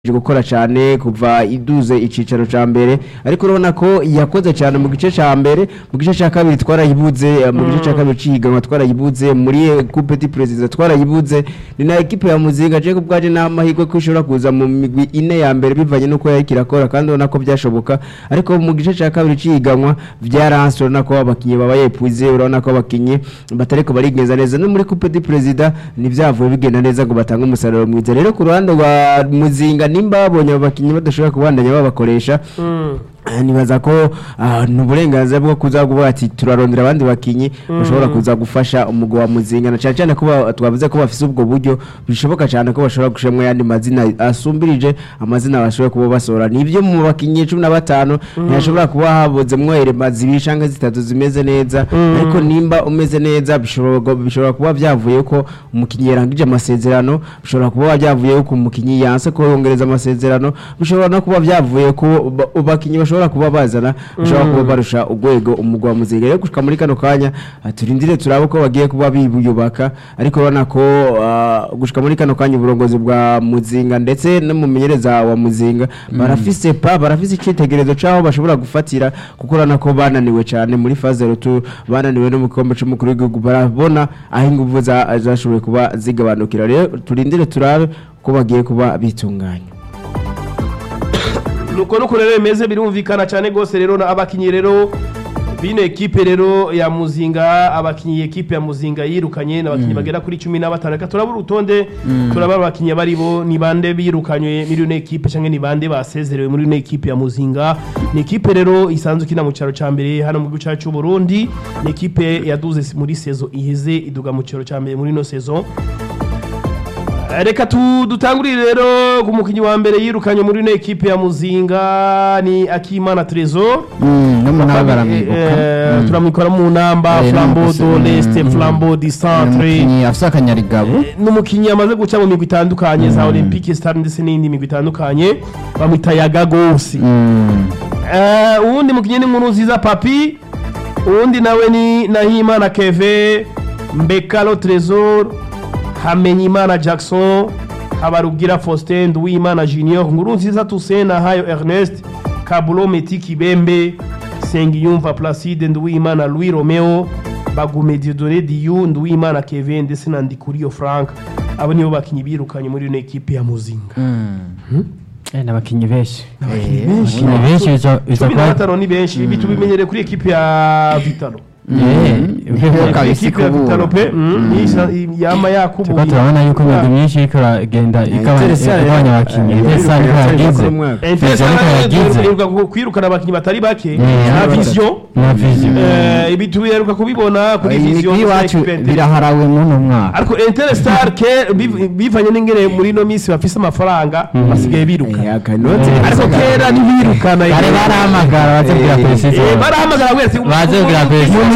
gukora cyane kuva iduze icicaro ca mbere ariko urabona ko yakoze cyane mu gice ca mbere mu gice ca kabiri twarayibuze eh, mu gice ca kabiri cihiganwa twarayibuze muri eh, coupe du president twarayibuze ni na equipe ya muzinga je ku bwaje n'amahirwe ko ishobora kuza mu migwi ine ya mbere bivanye nuko yari kirakora kandi urabona ko byashoboka ariko mu gice ca kabiri cihiganwa vyaranse urabona ko abakinyi baba yepuze urabona ko abakinyi batariko barigenza neza no muri coupe du president nivyavuye bigenda neza ngo batange umusaruro mwiza rero ku ruhande rwa muzinga nimba babonye abo bakinyi badashobora kubandanya babakoresha Ah, nibaza ko ah, ni uburenganzira bwo kuza kuvuga ati turarondera abandi bakinyi bashobora kuza gufasha umugwi wa muzinga na cyane cyane ko ba- twavuze ko bafise ubwo buryo bishoboka cyane ko bashobora gushiramo yandi mazina asumbirije amazina bashobora kuba basohora nibyo mu bakinyi cumi na batanu ntihashobora kuba habuzemwo erema zibiri canke zitatu zimeze neza ariko nimba umeze neza bishobora bishobora kuba byavuye ko umukinyi yarangije amasezerano bishobora kuba byavuye ko umukinyi yanse ko yongereza amasezerano bishobora no kuba byavuye ko ba- abakinyi bashobora kuba bazana bashobora kuba barusha urwego umugwa wa muzinga rero gushika muri kano kanya ah, turindire turabe ko bagiye kuba biyubaka ariko urabona ko ah, gushika muri kano kanya uburongozi bwa muzinga ndetse n'umumenyereza wa muzinga barafise pa barafise icitegererezo c'aho bashobora gufatira kuko urabona ko bananiwe cyane muri faze rutu bananiwe no mu gikombe c'umukuru w'igihugu barabona aho inguvu za- zashoboye kuba zigabanukira rero turindire turabe ko bagiye kuba bitunganya nuko nuko rero bimeze birumvikana cyane rwose rero na abakinyi rero bino ekipe rero ya muzinga abakinyi ekipe ya muzinga yirukanye n'abakinyi bagera kuri cumi na batanu reka turabura urutonde turabara abakinyi bari bo ni bande birukanywe muri ino ekipe cyangwa ni bande basezerewe muri ino ekipe ya muzinga ni ekipe rero isanzwe ikina mu cyaro cya mbere hano mu gihugu cyacu cy'u Burundi ni ekipe yaduze muri sezo iheze iduga mu cyaro cya mbere muri ino sezo reka tu- dutangurire rero ku mukinnyi wa mbere yirukanye muri ino ekipe ya muzinga ni akimana trezor no mu ntara baramwibuka Eh, Mm. turamwikora mu namba Eh, flambo n'umukozi- do leste Mm. flambo di centre umukinnyi afise akanyarigabo Eh, n'umukinnyi yamaze guca mu migwi itandukanye za olympique star ndetse n'indi migwi itandukanye bamwita yaga gose Mm. Eh, uwundi mukinnyi ni nkuru nziza papi uwundi nawe ni nahimana keve mbekalo tresor hamenyimana jackson habarugira faustin nduwimana junior nkuru nziza toussaint nahayo ernest kabulo meti kibembe sengiyumva placide nduwimana louis romeo bagume diodone diyu nduwimana keve ndetse na ndikuriyo frank abo nibo bakinnyi birukanye muri ino ekipe ya muzinga Eh, n'abakinyi benshi benshi. abakinyi benshi biza biza cumi na kuba batanu ni benshi ibi tubimenyere kuri ekipe ya vitalo Eh, Bivuga kabisa ekipe ya ikubura. vitalo pe mm, isa- yama turiko yakubuye turabona yuko imigwi myinshi iriko iragenda igabanya igabanya abakinyi ndetse ariko yagize Interesa Ariko yagize. iheruka ku- kwirukana abakinnyi batari bake Yeah. na vision na vision Eh, ibi tubiheruka kubibona kuri vision imigwi ndetse na iwacu ekipe ya Inter. biraharawe muno mwaka ariko interstar ke biv- bivanye n'ingene muri ino minsi bafise amafaranga basigaye biruka ariko kera ntibirukana bari barahamagara baze kugira Eh, precision barahamagara wese baze kugira precision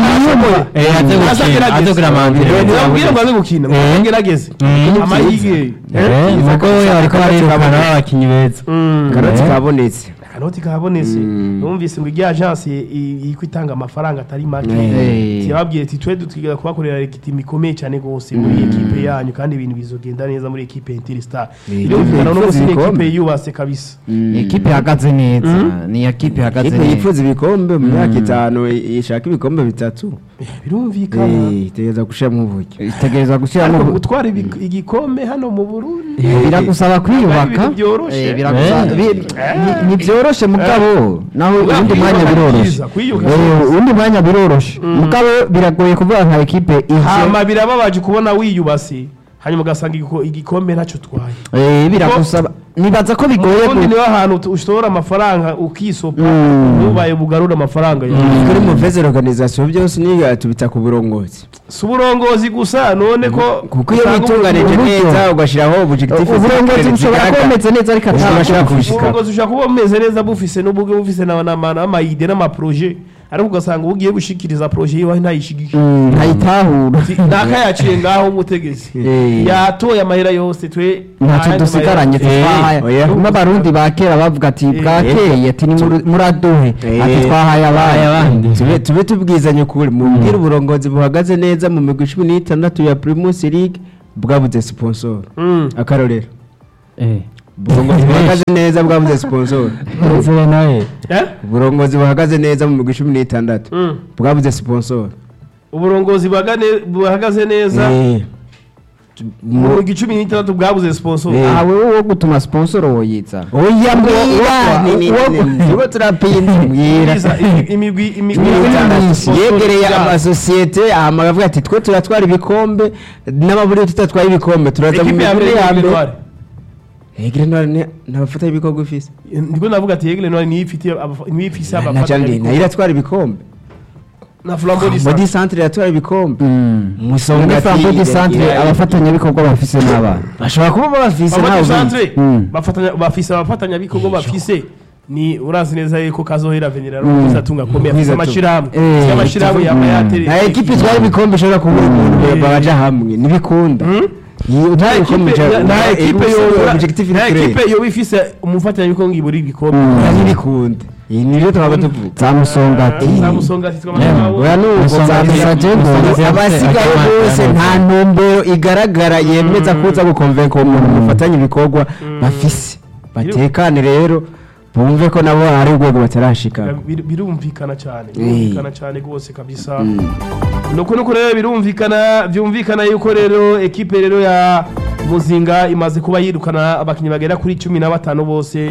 eh aze gukina aze kugira amambire ntibabwire ngo aze gukina Eh. agerageze Mm. amahige eh nuko we bariko barirukana abakinyi beza karoti Eh. kabonetse akanoti kabonetse Mm. numvise ngo irya agence iko itanga amafaranga atari make Eh. tibabwiye ati twe dutwiga kubakorera regitimi ikomeye cyane rwose muri ekipe yanyu kandi ibintu bizogenda neza muri ekipe ya Interstar Eh, birumvikana no yifuza munsi ni ibikombe. ekipe yubatse kabisa ikipe ihagaze neza ni ekipe ihagaze ikipe neza yifuza ibikombe mu myaka itanu i- ishaka ibikombe bitatu birumvikana Eh, itegereza gushiramo uburyo itegereza gushyiramo ariko gutwara ibi- igikombe hano mu Burundi biragusaba kwiyubaka ibintu byoroshe. Eh, biragusaba- Eh. bi- ni- ntibyoroshe mugabo naho Mugabo uwundi mwanya kwiyubaka ni biroroshe byiza, kwiyubaka Eh, uwundi mwanya biroroshe mugabo biragoye kuvuga nka ekipe ije hama birababaje kubona wiyubase hanyuma ugasanga igiko- igikombe ntacyo utwaye Eh, biragusaba nibaza ko bigoye ubundi gu- niho hantu tu- ushora amafaranga ukisopa Mm. ntubaye bugarura amafaranga yawe kuri muveze organisation byose niga tubita ku burongozi si uburongozi gusa none ko kuko iyo usanga witunganije uburyo- neza ugashyiraho objectif uburongozi bushobora kuba bumeze neza ariko Ushobora atashobora kuba kubishika uburongozi ushobora kuba bumeze neza bufise n'ubwo bufise na- na- n'amayide n'amaproje ariko ugasanga uba ugiye gushikiriza proje yiwe ntayishigishe Mm, ntayitahura ntakayaciye ngaho umutegetsi Eh. yatoye amahera yose twe ntacyo ayandi dusigaranye mahera- twahaye oya. n'abarundi ba kera bavuga ati bwakeye ati ni muri- muraduhe ati twahaye abaye abandi tube tube tubwizanye ukuri mubwire uburongozi buhagaze neza mu migwi cumi n'itandatu ya primus league bwabuze sponsor Mm. akarorero eh uburongozi buhagaze neza bwabuze sponsor Desire nawe Eh? uburongozi buhagaze neza mu migwi cumi n'itandatu Mm. bwabuze sponsor uburongozi buhagane- buhagaze neza Eh. mu migwi cumi n'itandatu bwabuze sponsor Eh. aha wewe wo gutuma sponsor woyitsa oya mbwira, ni- ni- ni- nibo turapinda mbwira Bwiza, imi- imigwi imigwi cumi n'itandatu sponsor yegereye yabo. amasosiyete ahama baravuga ati twe turatwara ibikombe n'amaburi tutatwaye ibikombe turaza mu ekipe ya migwi mbere ya ya mbere mbere egire ntwari ntabafata ibikorwa ufise ndiko navuga ati yegle none niyo ifite abafa- niyo ifise na cyane abafatanyabikorwa. nayo iratwara ibikombe na flambeau du modi centre centre iratwara ibikombe muri musonga flambo di centre abafatanyabikorwa bafise n'abana bashobora kuba babafise flambeau du ntawe centre Mm. bafatanya bafise abafatanyabikorwa bafise ni urazi neza yuko kazohera venera no atunga akomeye afise Kwiza amashirahamwe Eh, afise amashirahamwe yama yatere nta ekipe itwara ibikombe ishobora kubura umuntu Eh. babaja hamwe ntibikunda Iyi nta utwara ibikombe ekipe uja- nta eh, ekipe ubusa- yobura objectif nta ni clear. ekipe yoba ifise umufatanyabikorwa ngo ibure ibikombe Oya, ntibikunda iyi nibyo twaba tuvuga za musongati za musonga ati oya twamamawe nuko Musonga za zisa Diego. Musonga- abasigaye Musonga bose zisa nta ntumbero igaragara yemeza kuza gukonvenka uwo muntu mufatanya ibikorwa bafise batekane rero bumve ko nabo hari urwego batarashika Bir- birumvikana cyane Eh. birumvikana cyane rwose kabisa nuko nuko rero birumvikana byumvikana yuko rero ekipe rero ya muzinga imaze kuba yirukana abakinnyi bagera kuri cumi na batanu bose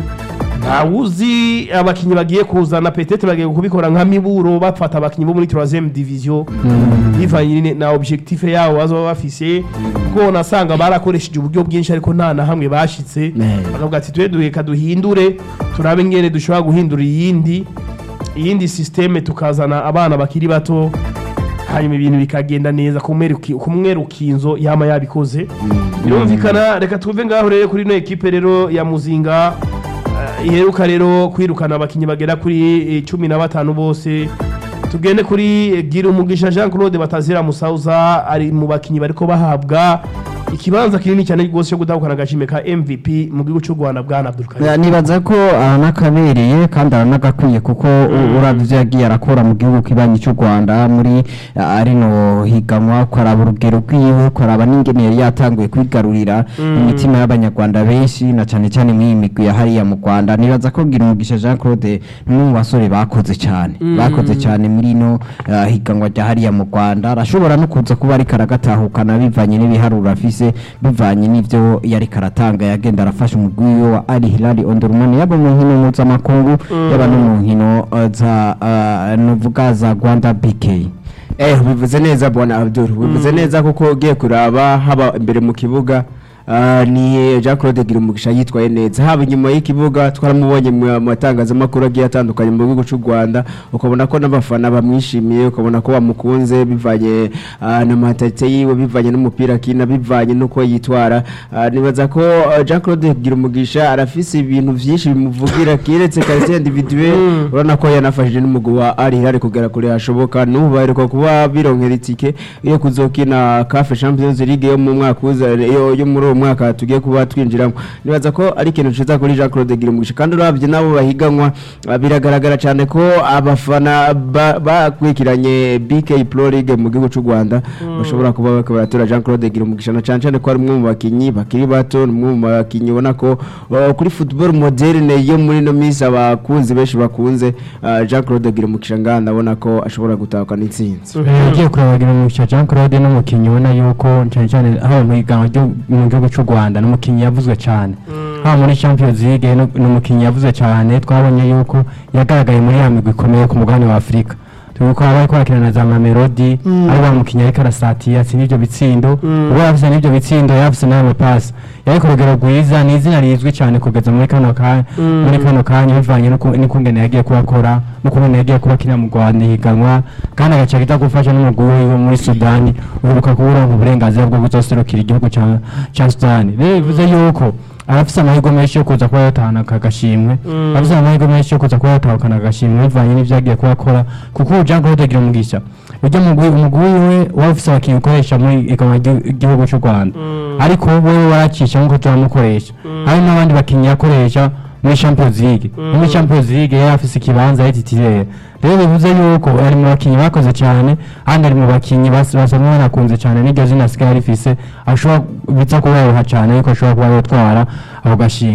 ntawuzi abakinnyi bagiye kuzana petete bagiye kubikora nka miburo bafata abakinnyi bo muri troisième division bivanye nyine na objectif yabo bazoba bafise kuko nasanga barakoresheje uburyo bwinshi ariko nta na hamwe bashitse Ne. bakavuga ati twe duheka duhindure turabe ngene dushobora guhindura iyindi iyindi systeme tukazana abana bakiri bato hanyuma ibintu bikagenda neza kumweruki- kumwerukinzo yama yabikoze birumvikana reka tuve ngaho rero kuri ino ekipe rero ya muzinga eh, iheruka rero kwirukana abakinnyi bagera kuri eh, cumi na batanu bose tugende kuri eh, gira umugisha jean claude batazira musauza ari mu bakinnyi bariko bahabwa ikibanza kinini cyane rwose cyo gutahukana agashime ka mvp mu gihugu cy'u rwanda bwana abdulkarim Ya, nibaza ko aranakabereye kandi aranagakwiye kuko u- uravye ivyo yagiye arakora mu gihugu kibanyi cy'u rwanda muri ah, rino higanwa ukaraba urugero rwiwe ukaraba n'ingene yari yatanguye kwigarurira imitima y'abanyarwanda benshi na cane cane mw'iyi migwi ya hariya mu rwanda nibaza ko gira umugisha jean claude ni umwe mu basore bakoze cane bakoze cane muri ino ah, higanwa rya hariya mu rwanda arashobora no kuza kuba ariko aragatahukana bivanye n'ibiharuro afise bivanye n'ivyo yariko aratanga yagenda arafasha umugwi wiwe wa ali hilali ondorumani yaba mu nkino mpuzamakungu yaba no mu nkino uh, za uh, novuga za rwanda bk Eh, bivuze neza bwana Abdul bivuze neza kuko ugiye kuraba haba imbere mu kibuga ah, ni Jean Claude Girumugisha yitwaye neza haba inyuma y'ikibuga twaramubonye mu matangazamakuru agiye atandukanye mu gihugu cy'u Rwanda ukabona ko n'abafana bamwishimiye ukabona ko bamukunze bivanye ah, na matarite yiwe bivanye n'umupira akina bivanye n'uko yitwara Ah, nibaza ko ah, Jean Claude Girumugisha arafise ibintu vyinshi bimuvugira kiretse karite individuel urabona ko yanafashije n'umugwi wa Al Hilal kugera kure hashoboka n'ubu baheruka kuba bironkera itike yo kuzokina CAF Champions League yo mu mwaka uza yo, yo muri uwo mwaka tugiye kuba twinjiramo nibaza ko ari ikintu ciza kuri Jean Claude Girumugisha kandi uravye nabo bahiganwa ah, biragaragara cyane ko abafana ba- bakurikiranye BK Pro League mu gihugu cy'u Rwanda bashobora kuba bariko baratora Jean Claude Girumugisha na cyane cyane ko ari umwe mu bakinyi bakiri bato ni umwe mu bakinyi ubona ko uh, kuri football moderne yo muri no minsi abakunzi benshi bakunze uh, Jean Claude Girumugisha ngaha ndabona ko ashobora gutahukana intsinzi ugiye kurabagira mu cya Jean Claude n'umukinnyi ubona yuko cyane cyane haba mu higanwa ryo mu gihugu cy'u Rwanda n'umukinnyi yavuzwe cyane haba muri Champions League no- n'umukinnyi yavuzwe cyane twabonye yuko yagaragaye muri ya migwi ikomeye ku mugabane wa Afurika tubiko aba ariko arakina na za Mamelodi ari wa mukinnyi ariko arasatira atsinda ibyo bitsindo ubwo yafise n'ibyo bitsindo yafise n'ayo mapasi yari ku rugero rwiza ni izina rizwi cyane kugeza muri kano kanya muri kano kanya bivanye n'uku- n'ukungene yagiye kubakora n'ukungene yagiye kuba akina mu Rwanda higanwa kandi agaca aza gufasha n'umugwi wiwe muri Sudani uheruka kuburonka uburenganzira bwo kuzoserukira igihugu ca ca Sudani rero bivuze yuko arafise amahirwe menshi yo kuza kuba yatahana aka gashimwe arafise amahirwe menshi yo kuza kuba yatahukana agashimwe bivanye n'ivyo yagiye kuba akora kuko ubu Jean Claude Girumugisha ujya mugwi umugwi wiwe waba ufise abakinnyi ukoresha muri igihugu igihugu cy'u Rwanda ariko wewe waracisha nk'uko turamukoresha hari n'abandi bakinnyi yakoresha muri Champions League No muri Champions League yari afise ikibanza yititiriye rero bivuze yuko ari mu bakinnyi bakoze cyane kandi ari mu bakinnyi bas- basanzwe banakunze cyane n'iryo zina asigaye rifise ashobora biza kuba yoroha cyane ariko ashobora kuba yotwara ako gashimwe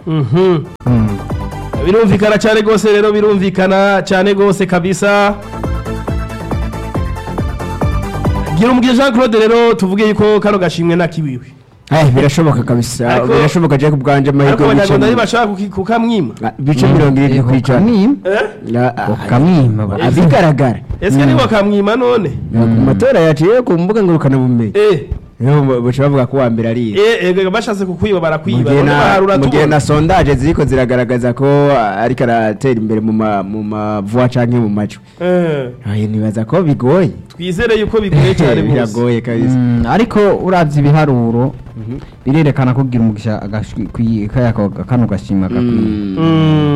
Mhm. birumvikana cyane rwose rero birumvikana cyane rwose kabisa gira umubwiye jean claude rero tuvuge yuko kano gashimwe nakiwiwe Eh, birashoboka kabisa Ariko- birashoboka je kubwanje ariko amahirwe abanyarwanda ntibashaka kuki- kukamwima bice mirongo irindwi ku ijana ukamwima Eh? Ah, ah, ukamwima ba- ah, bigaragara ese niba bakamwima none ku matora yaciye ku mbuga ngurukanabumenyi eh niho baca bavuga ko uwa mbere ari iye. eh eh, bashatse kukwiba barakwiba Mu gihe none na- baharura mu gihe tubona. na sondaje ziriko ziragaragaza ko ah, ariko aratera imbere mu ma- mu mavuwa canke mu majwi Eh, Aye, nibaza ko bigoye twizere yuko bigoye cyane rwose biragoye kabisa Mm, ariko uravye ibiharuro birerekana ko kugira umugisha agashwi- kwi- kaya- kano gashimwe gakwiye Mm. Mm.